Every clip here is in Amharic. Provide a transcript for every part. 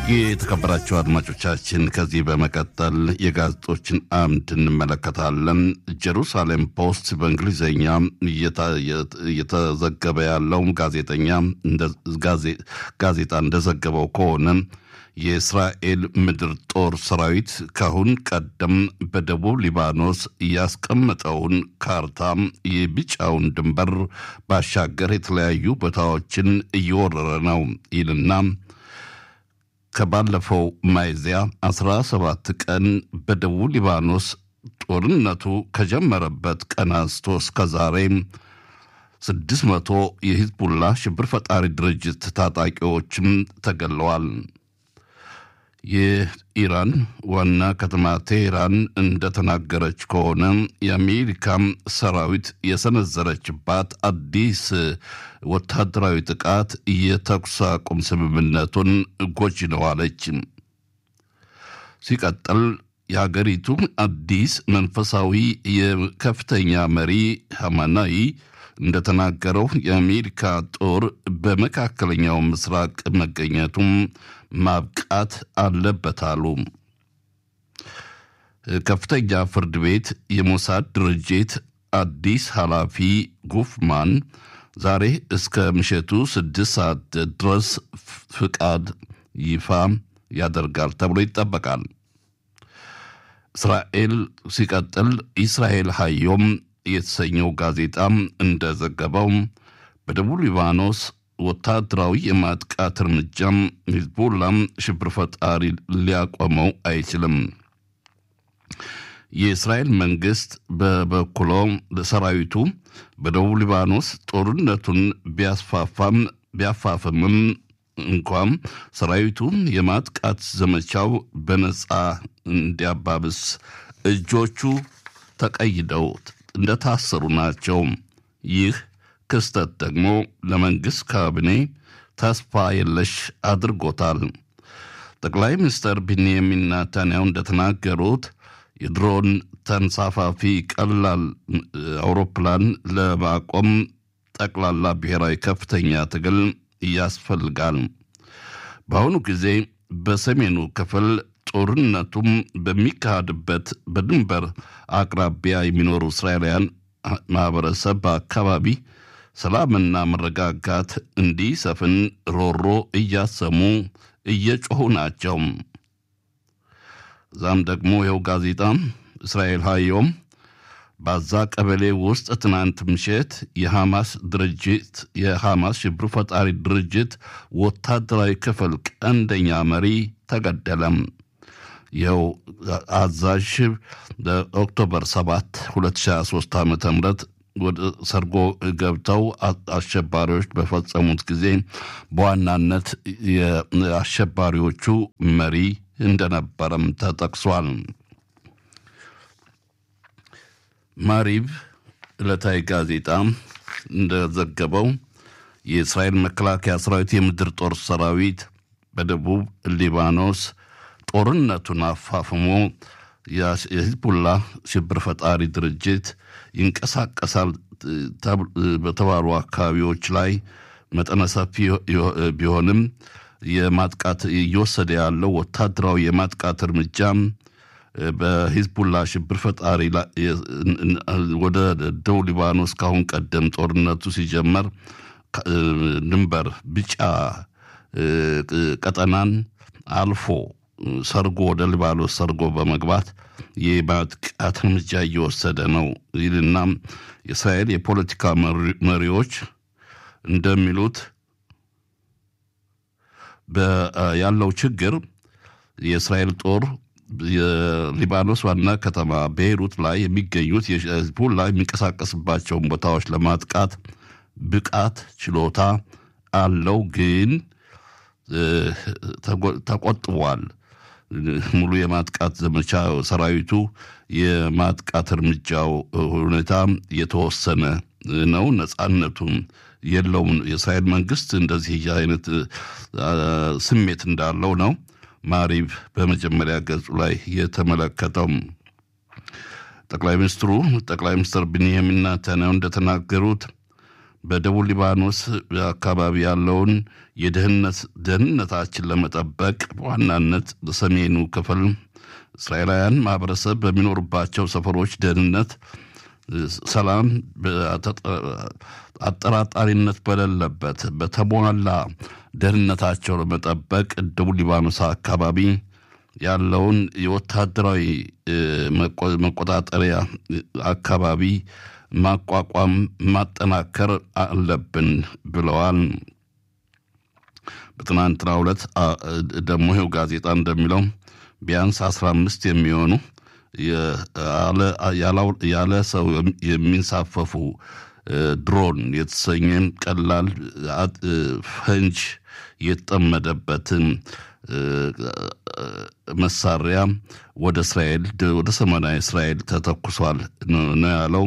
የተከበራቸው አድማጮቻችን ከዚህ በመቀጠል የጋዜጦችን አምድ እንመለከታለን። ጀሩሳሌም ፖስት በእንግሊዝኛ እየተዘገበ ያለው ጋዜጠኛ ጋዜጣ እንደዘገበው ከሆነ የእስራኤል ምድር ጦር ሰራዊት ካሁን ቀደም በደቡብ ሊባኖስ ያስቀመጠውን ካርታ የቢጫውን ድንበር ባሻገር የተለያዩ ቦታዎችን እየወረረ ነው ይልና ከባለፈው ሚያዝያ 17 ቀን በደቡብ ሊባኖስ ጦርነቱ ከጀመረበት ቀን አንስቶ እስከ ዛሬ 600 የሂዝቡላ ሽብር ፈጣሪ ድርጅት ታጣቂዎችም ተገለዋል። የኢራን ዋና ከተማ ቴህራን እንደተናገረች ከሆነ የአሜሪካም ሰራዊት የሰነዘረችባት አዲስ ወታደራዊ ጥቃት የተኩስ አቁም ስምምነቱን ጎጂ ነው አለች። ሲቀጥል የሀገሪቱ አዲስ መንፈሳዊ የከፍተኛ መሪ ሐማናይ እንደተናገረው የአሜሪካ ጦር በመካከለኛው ምስራቅ መገኘቱም ማብቃት አለበት አሉ። ከፍተኛ ፍርድ ቤት የሞሳድ ድርጅት አዲስ ኃላፊ ጉፍማን ዛሬ እስከ ምሽቱ ስድስት ሰዓት ድረስ ፍቃድ ይፋ ያደርጋል ተብሎ ይጠበቃል። እስራኤል ሲቀጥል እስራኤል ሀዮም የተሰኘው ጋዜጣም እንደዘገበው በደቡብ ሊባኖስ ወታደራዊ የማጥቃት እርምጃም ሂዝቦላም ሽብር ፈጣሪ ሊያቆመው አይችልም። የእስራኤል መንግስት በበኩሎ ሰራዊቱ በደቡብ ሊባኖስ ጦርነቱን ቢያስፋፋም ቢያፋፍምም እንኳም ሰራዊቱ የማጥቃት ዘመቻው በነፃ እንዲያባብስ እጆቹ ተቀይደው እንደታሰሩ ናቸው። ይህ ክስተት ደግሞ ለመንግሥት ካቢኔ ተስፋ የለሽ አድርጎታል። ጠቅላይ ሚኒስትር ቢንያሚን ናታንያሁ እንደተናገሩት የድሮን ተንሳፋፊ ቀላል አውሮፕላን ለማቆም ጠቅላላ ብሔራዊ ከፍተኛ ትግል ያስፈልጋል። በአሁኑ ጊዜ በሰሜኑ ክፍል ጦርነቱም በሚካሄድበት በድንበር አቅራቢያ የሚኖሩ እስራኤላውያን ማህበረሰብ በአካባቢ ሰላምና መረጋጋት እንዲሰፍን ሮሮ እያሰሙ እየጮኹ ናቸው። እዛም ደግሞ ይኸው ጋዜጣ እስራኤል ሀዮም ባዛ ቀበሌ ውስጥ ትናንት ምሽት የሐማስ ድርጅት የሐማስ ሽብር ፈጣሪ ድርጅት ወታደራዊ ክፍል ቀንደኛ መሪ ተገደለም። ይኸው አዛዥ በኦክቶበር 7 2023 ዓ ም ወደ ሰርጎ ገብተው አሸባሪዎች በፈጸሙት ጊዜ በዋናነት የአሸባሪዎቹ መሪ እንደነበረም ተጠቅሷል። ማሪብ ዕለታዊ ጋዜጣ እንደዘገበው የእስራኤል መከላከያ ሰራዊት የምድር ጦር ሰራዊት በደቡብ ሊባኖስ ጦርነቱን አፋፍሞ የሂዝቡላ ሽብር ፈጣሪ ድርጅት ይንቀሳቀሳል በተባሉ አካባቢዎች ላይ መጠነ ሰፊ ቢሆንም የማጥቃት እየወሰደ ያለው ወታደራዊ የማጥቃት እርምጃ በሂዝቡላ ሽብር ፈጣሪ ወደ ደቡብ ሊባኖስ ካሁን ቀደም ጦርነቱ ሲጀመር ድንበር ቢጫ ቀጠናን አልፎ ሰርጎ ወደ ሊባኖስ ሰርጎ በመግባት የማጥቃት እርምጃ እየወሰደ ነው ይልና የእስራኤል የፖለቲካ መሪዎች እንደሚሉት ያለው ችግር የእስራኤል ጦር የሊባኖስ ዋና ከተማ ቤይሩት ላይ የሚገኙት የሂዝቡላ የሚንቀሳቀስባቸውን ቦታዎች ለማጥቃት ብቃት ችሎታ አለው፣ ግን ተቆጥቧል። ሙሉ የማጥቃት ዘመቻ ሰራዊቱ የማጥቃት እርምጃው ሁኔታ የተወሰነ ነው። ነጻነቱም የለውም። የእስራኤል መንግስት እንደዚህ አይነት ስሜት እንዳለው ነው ማሪብ በመጀመሪያ ገጹ ላይ የተመለከተው። ጠቅላይ ሚኒስትሩ ጠቅላይ ሚኒስትር ቢንያሚን ኔታንያሁ እንደተናገሩት በደቡብ ሊባኖስ አካባቢ ያለውን የደህንነት ደህንነታችን ለመጠበቅ በዋናነት በሰሜኑ ክፍል እስራኤላውያን ማህበረሰብ በሚኖሩባቸው ሰፈሮች ደህንነት፣ ሰላም አጠራጣሪነት በሌለበት በተሟላ ደህንነታቸው ለመጠበቅ ደቡብ ሊባኖስ አካባቢ ያለውን የወታደራዊ መቆጣጠሪያ አካባቢ ማቋቋም ማጠናከር አለብን ብለዋል። በትናንትናው ዕለት ደግሞ ይኸው ጋዜጣ እንደሚለው ቢያንስ አስራ አምስት የሚሆኑ ያለ ሰው የሚንሳፈፉ ድሮን የተሰኘ ቀላል ፈንጅ የተጠመደበትን መሳሪያ ወደ እስራኤል ወደ ሰሜናዊ እስራኤል ተተኩሷል ነው ያለው።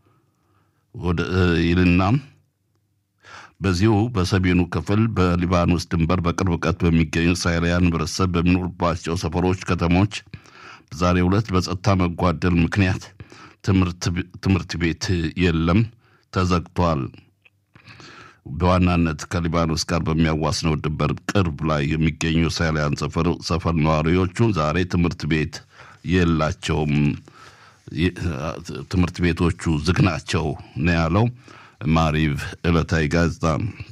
ይልና በዚሁ በሰሜኑ ክፍል በሊባኖስ ድንበር በቅርብ ርቀት በሚገኙ እስራኤላውያን ህብረተሰብ በሚኖሩባቸው ሰፈሮች፣ ከተሞች በዛሬው ዕለት በጸጥታ መጓደል ምክንያት ትምህርት ቤት የለም፣ ተዘግቷል። በዋናነት ከሊባኖስ ጋር በሚያዋስነው ድንበር ቅርብ ላይ የሚገኙ እስራኤላውያን ሰፈር ነዋሪዎቹ ዛሬ ትምህርት ቤት የላቸውም፣ ትምህርት ቤቶቹ ዝግ ናቸው ነው ያለው ማሪቭ ዕለታዊ ጋዜጣ።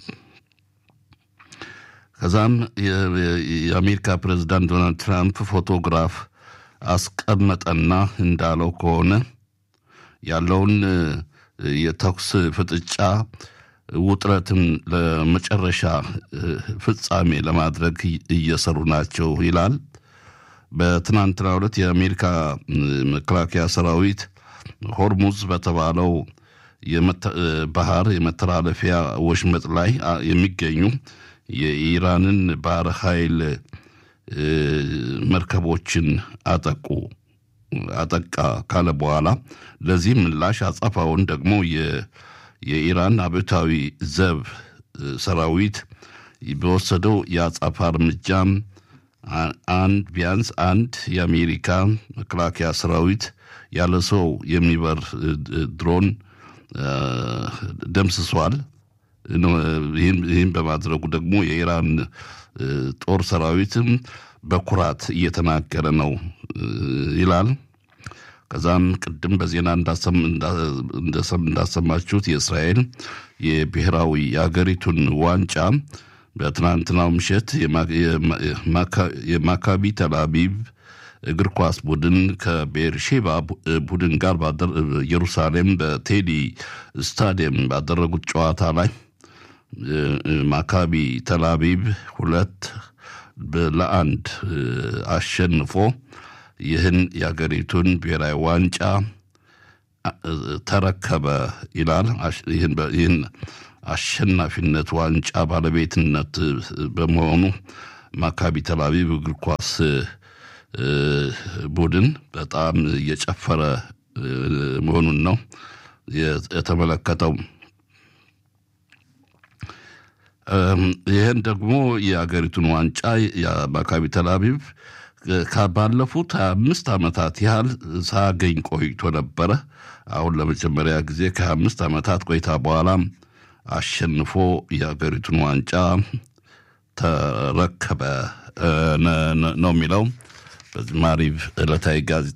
ከዛም የአሜሪካ ፕሬዚዳንት ዶናልድ ትራምፕ ፎቶግራፍ አስቀመጠና እንዳለው ከሆነ ያለውን የተኩስ ፍጥጫ ውጥረትን ለመጨረሻ ፍጻሜ ለማድረግ እየሰሩ ናቸው ይላል። በትናንትናው ዕለት የአሜሪካ መከላከያ ሰራዊት ሆርሙዝ በተባለው ባህር የመተላለፊያ ወሽመጥ ላይ የሚገኙ የኢራንን ባህር ኃይል መርከቦችን አጠቁ አጠቃ ካለ በኋላ ለዚህ ምላሽ አጸፋውን ደግሞ የኢራን አብዮታዊ ዘብ ሰራዊት በወሰደው የአጸፋ እርምጃም አንድ ቢያንስ አንድ የአሜሪካ መከላከያ ሰራዊት ያለ ሰው የሚበር ድሮን ደምስሷል። ይህም በማድረጉ ደግሞ የኢራን ጦር ሰራዊትም በኩራት እየተናገረ ነው ይላል። ከዛም ቅድም በዜና እንዳሰማችሁት የእስራኤል የብሔራዊ የአገሪቱን ዋንጫ በትናንትናው ምሽት የማካቢ ተልአቢብ እግር ኳስ ቡድን ከቤርሼባ ቡድን ጋር ኢየሩሳሌም በቴዲ ስታዲየም ባደረጉት ጨዋታ ላይ ማካቢ ተልአቢብ ሁለት ለአንድ አሸንፎ ይህን የአገሪቱን ብሔራዊ ዋንጫ ተረከበ ይላል። ይህን አሸናፊነት ዋንጫ ባለቤትነት በመሆኑ ማካቢ ተልአቢብ እግር ኳስ ቡድን በጣም እየጨፈረ መሆኑን ነው የተመለከተው። ይህን ደግሞ የአገሪቱን ዋንጫ የማካቢ ተልአቢብ ባለፉት ሀያ አምስት ዓመታት ያህል ሳያገኝ ቆይቶ ነበረ። አሁን ለመጀመሪያ ጊዜ ከሀያ አምስት ዓመታት ቆይታ በኋላ አሸንፎ የአገሪቱን ዋንጫ ተረከበ ነው የሚለው ማሪቭ ዕለታዊ ጋዜጣ።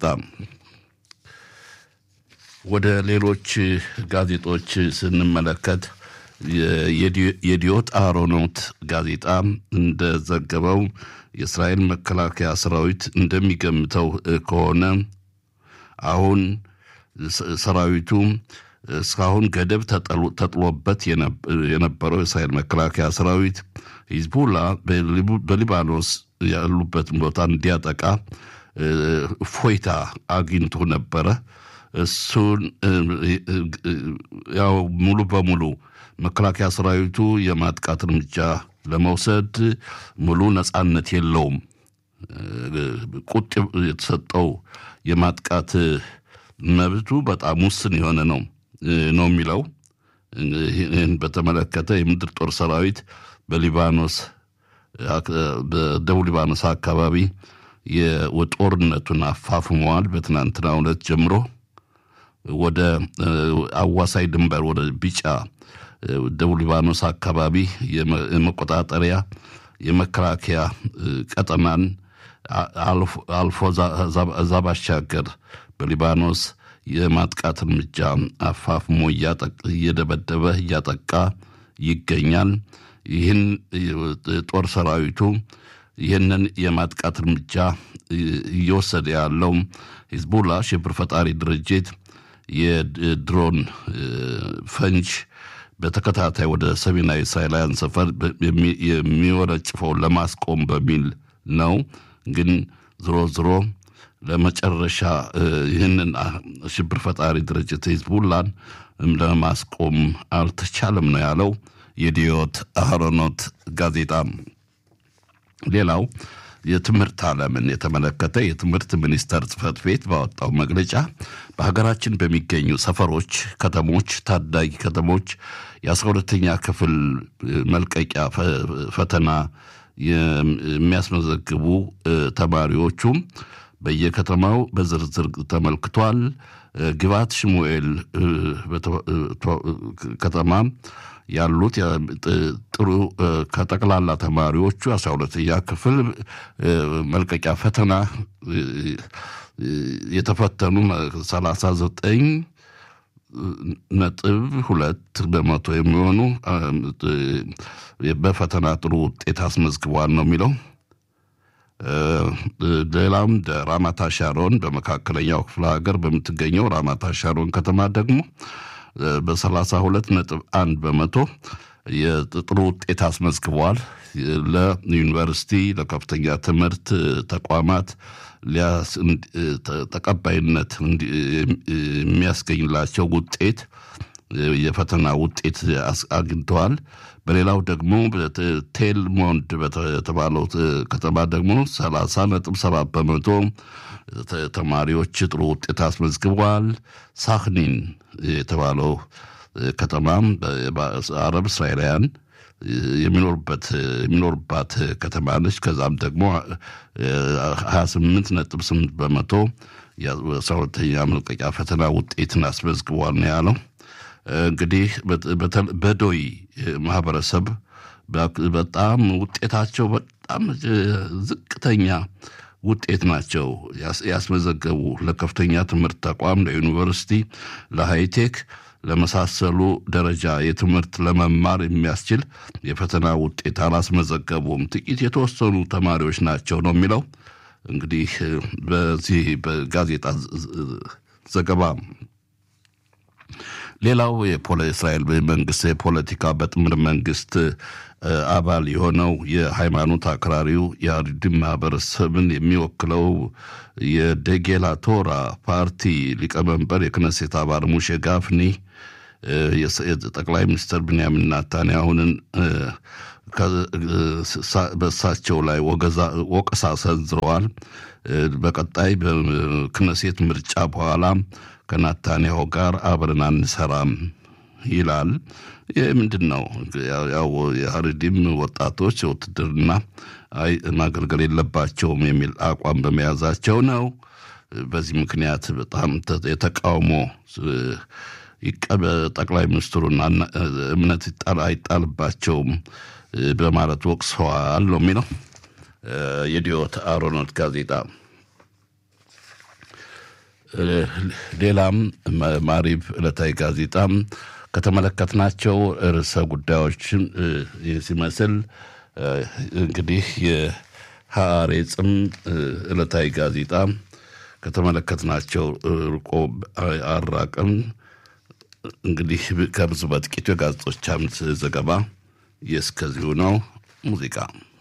ወደ ሌሎች ጋዜጦች ስንመለከት የዲዮት አሮኖት ጋዜጣ እንደዘገበው የእስራኤል መከላከያ ሰራዊት እንደሚገምተው ከሆነ አሁን ሰራዊቱ እስካሁን ገደብ ተጥሎበት የነበረው የእስራኤል መከላከያ ሰራዊት ሂዝቡላ በሊባኖስ ያሉበትን ቦታ እንዲያጠቃ እፎይታ አግኝቶ ነበረ። እሱን ያው ሙሉ በሙሉ መከላከያ ሰራዊቱ የማጥቃት እርምጃ ለመውሰድ ሙሉ ነጻነት የለውም። ቁጥ የተሰጠው የማጥቃት መብቱ በጣም ውስን የሆነ ነው ነው የሚለው። ይህን በተመለከተ የምድር ጦር ሰራዊት በሊባኖስ በደቡብ ሊባኖስ አካባቢ የጦርነቱን አፋፍመዋል። በትናንትናው ዕለት ጀምሮ ወደ አዋሳኝ ድንበር ወደ ቢጫ ደቡብ ሊባኖስ አካባቢ የመቆጣጠሪያ የመከላከያ ቀጠናን አልፎ እዛ ባሻገር በሊባኖስ የማጥቃት እርምጃ አፋፍሞ እየደበደበ እያጠቃ ይገኛል። ይህን ጦር ሰራዊቱ ይህንን የማጥቃት እርምጃ እየወሰደ ያለው ሂዝቡላ ሽብር ፈጣሪ ድርጅት የድሮን ፈንጅ በተከታታይ ወደ ሰሜናዊ እስራኤላውያን ሰፈር የሚወረጭፈውን ለማስቆም በሚል ነው። ግን ዝሮ ዝሮ ለመጨረሻ ይህንን ሽብር ፈጣሪ ድርጅት ሂዝቡላን ለማስቆም አልተቻለም ነው ያለው የዲዮት አህሮኖት ጋዜጣ። ሌላው የትምህርት ዓለምን የተመለከተ የትምህርት ሚኒስቴር ጽሕፈት ቤት ባወጣው መግለጫ በሀገራችን በሚገኙ ሰፈሮች፣ ከተሞች፣ ታዳጊ ከተሞች የአስራ ሁለተኛ ክፍል መልቀቂያ ፈተና የሚያስመዘግቡ ተማሪዎቹም በየከተማው በዝርዝር ተመልክቷል። ግባት ሽሙኤል ከተማ ያሉት ጥሩ ከጠቅላላ ተማሪዎቹ አስራ ሁለተኛ ክፍል መልቀቂያ ፈተና የተፈተኑ ሰላሳ ዘጠኝ ነጥብ ሁለት በመቶ የሚሆኑ በፈተና ጥሩ ውጤት አስመዝግቧል ነው የሚለው። ሌላም ራማታ ሻሮን በመካከለኛው ክፍለ ሀገር በምትገኘው ራማታ ሻሮን ከተማ ደግሞ በሰላሳ ሁለት ነጥብ አንድ በመቶ የጥሩ ውጤት አስመዝግበዋል። ለዩኒቨርሲቲ ለከፍተኛ ትምህርት ተቋማት ተቀባይነት የሚያስገኝላቸው ውጤት የፈተና ውጤት አግኝተዋል። በሌላው ደግሞ ቴልሞንድ በተባለው ከተማ ደግሞ ሰላሳ ነጥብ ሰባት በመቶ ተማሪዎች ጥሩ ውጤት አስመዝግበዋል። ሳክኒን የተባለው ከተማም አረብ እስራኤላውያን የሚኖሩበት የሚኖሩባት ከተማ ነች። ከዛም ደግሞ ሀያ ስምንት ነጥብ ስምንት በመቶ የአስራ ሁለተኛ መልቀቂያ ፈተና ውጤትን አስመዝግቧል ነው ያለው። እንግዲህ በዶይ ማህበረሰብ በጣም ውጤታቸው በጣም ዝቅተኛ ውጤት ናቸው ያስመዘገቡ ለከፍተኛ ትምህርት ተቋም፣ ለዩኒቨርሲቲ፣ ለሃይቴክ ለመሳሰሉ ደረጃ የትምህርት ለመማር የሚያስችል የፈተና ውጤት አላስመዘገቡም። ጥቂት የተወሰኑ ተማሪዎች ናቸው ነው የሚለው እንግዲህ በዚህ በጋዜጣ ዘገባ። ሌላው የእስራኤል መንግስት የፖለቲካ በጥምር መንግስት አባል የሆነው የሃይማኖት አክራሪው የአርድም ማህበረሰብን የሚወክለው የደጌላ ቶራ ፓርቲ ሊቀመንበር የክነሴት አባል ሙሼ ጋፍኒ ጠቅላይ ሚኒስትር ብንያሚን ናታንያሁንን በእሳቸው ላይ ወቀሳ ሰንዝረዋል። በቀጣይ በክነሴት ምርጫ በኋላ ከናታንያሁ ጋር አብረን አንሰራም ይላል። ይህ ምንድን ነው? ያው የሀረዲም ወጣቶች ውትድርና አይ ማገልገል የለባቸውም የሚል አቋም በመያዛቸው ነው። በዚህ ምክንያት በጣም የተቃውሞ ጠቅላይ ሚኒስትሩን እምነት አይጣልባቸውም በማለት ወቅሰዋል ነው የሚለው የዲዮት አሮኖት ጋዜጣ። ሌላም ማሪብ ዕለታዊ ጋዜጣም ከተመለከትናቸው ርዕሰ ጉዳዮችን ሲመስል እንግዲህ የሐሬጽም ዕለታዊ ጋዜጣ ከተመለከትናቸው ርቆ አራቅም። እንግዲህ ከብዙ በጥቂቱ የጋዜጦች አምድ ዘገባ የእስከዚሁ ነው። ሙዚቃ